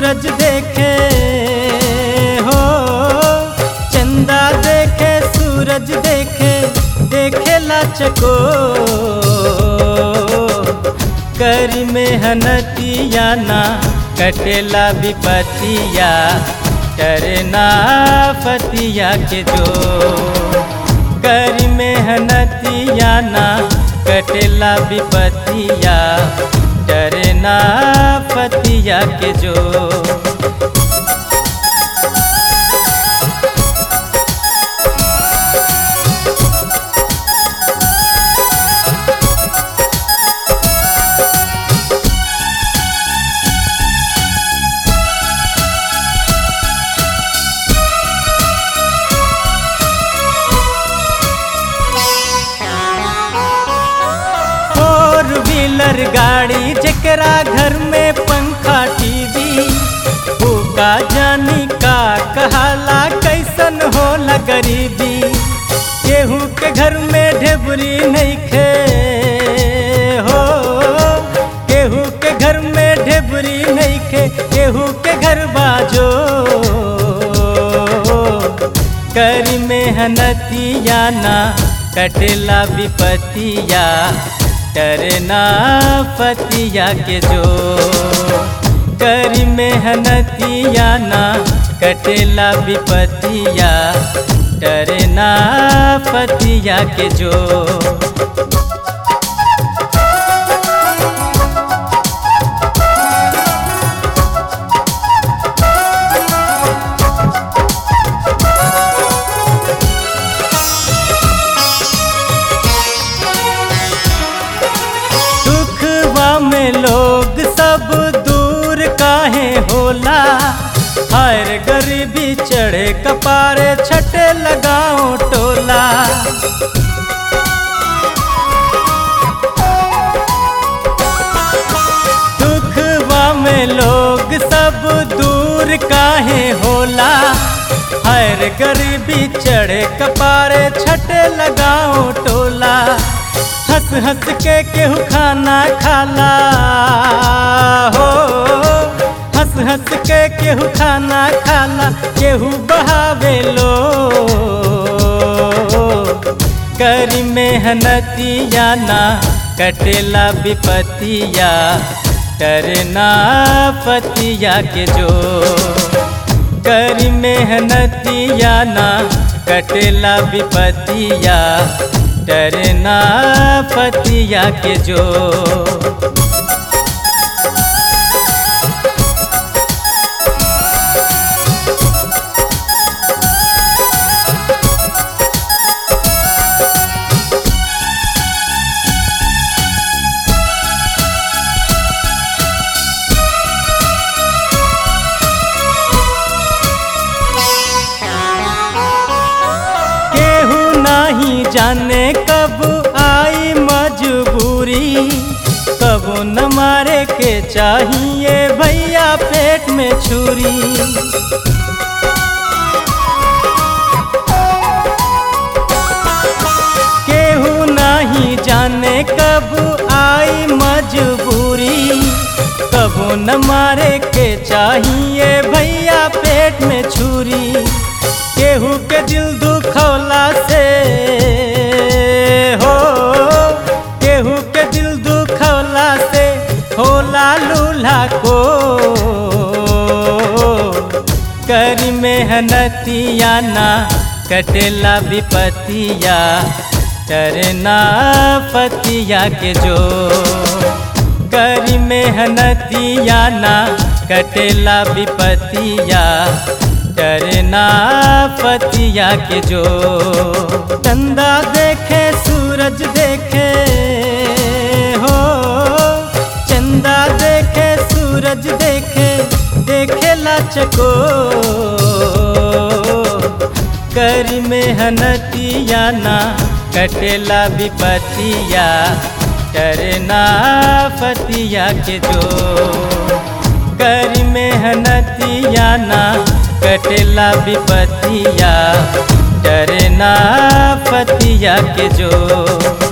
सूरज देखे हो चंदा देखे सूरज देखे देखेला चको कर मेहनतिया ना कटेला विपतिया करना फतिया के जो कर मेहनतिया ना कटेला विपतिया डरना फतिया के जो फोर व्हीलर गाड़ी जकरा घर में पंखा टीवी का जानी का कहाला कैसन होला गरीबी केहू के घर में ढेबरी नहीं खे हो केहू के घर में ढेबरी नहीं खे केहू के घर बाजो कर मेहनतिया ना कटेला विपतिया करना पतिया के जो कर मेहनतिया ना कटेला विपतिया डरना पतिया के जो दुखवा में लोग सब दूर काहे होला हर गरीबी चढ़े कपारे छटे लगाओ टोला दुखवा में लोग सब दूर काहे होला हर गरीबी चढ़े कपारे छटे लगाओ टोला हंस हंस के केहू खाना खाला हो हंस हंस के केहू खाना खाला केहू बहावे लो कर मेहनतिया ना कटेला विपतिया करना पतिया के जो कर मेहनतिया ना कटेला विपतिया डरना पतिया के जो केहू नहीं जाने कब आई मजबूरी कब न मारे के चाहिए भैया पेट में छुरी केहू नहीं जाने कब आई मजबूरी कब न मारे के चाहिए भैया पेट में छुरी केहू के दिल दुखौला से हो केहू के दिल दुखौला से होला लूल्हा को कर मेहनतिया ना कटेला विपतिया करना पतिया के जो कर मेहनतिया ना कटेला विपतिया डरना पतिया के जो चंदा देखे सूरज देखे हो चंदा देखे सूरज देखे देखेला चको कर मेहनतिया ना कटेला विपतिया डरना पतिया के जो कर मेहनतिया ना कटेला विपतिया डरना पतिया के जो